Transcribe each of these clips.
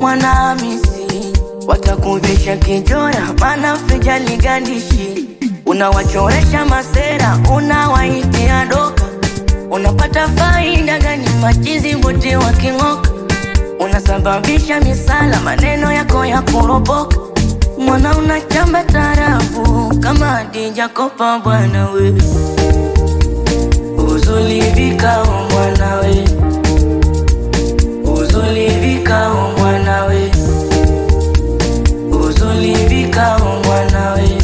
Mwanahamisi watakuvisha kijora, maana fijali gandishi unawachoresha masera, unawaitia doka, unapata faida gani? Machizi wote waking'oka, unasababisha misala, maneno yako ya kuropoka. Mwana unachamba tarafu kama Hadija Kopa, bwana we uzulivika o mwana we uzulivika o mwana we uzulivika o mwana we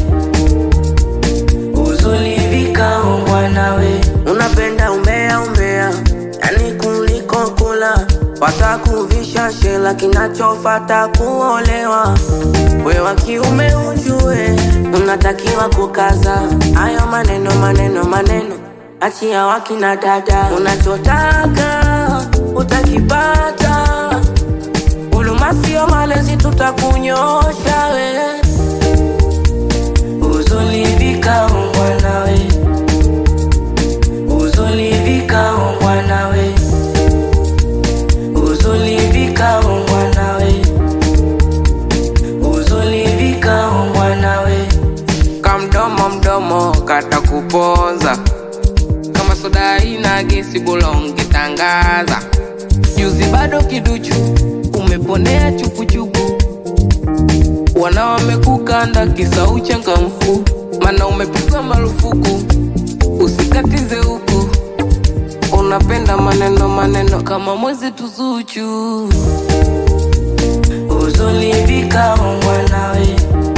uzulivika o mwana we Unapenda umbea umbea, yani kuliko kula, watakuvisha shela, kinachofata kuolewa. We wa kiume ujue, unatakiwa kukaza hayo maneno maneno maneno, achia wakina dada, unachotaka utakipata. Huruma sio malezi, tutakunyosha we uzulivika o mwana we uzulivika o mwana we uzulivika o mwana we uzulivika o mwana we kamdomo mdomo kata kupoza kama soda ina gesi bulongi tangaza juzi bado kiduchu umeponea chupuchupu wana wamekukanda kisa uchangamfu mana umepigwa marufuku usikatize huku unapenda maneno maneno kama mwezi tuzuchu uzulivika o mwana we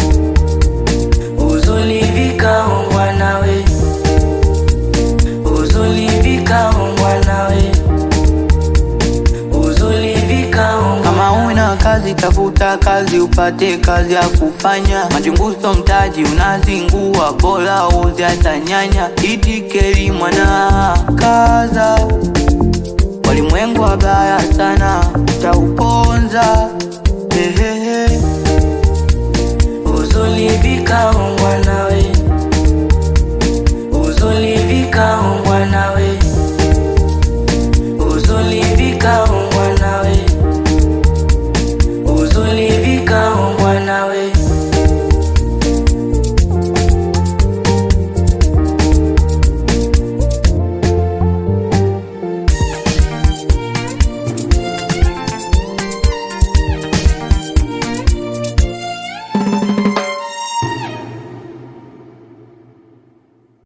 uzulivika o mwana we uzulivika o mwana we uzulivika o Kama una kazi tafuta kazi upate kazi ya kufanya. Majunguso mtaji unazingua, bora uze hata nyanya. Itikeli mwana kaza, walimwengu wabaya sana, utauponza hehehe. uzulivika o mwana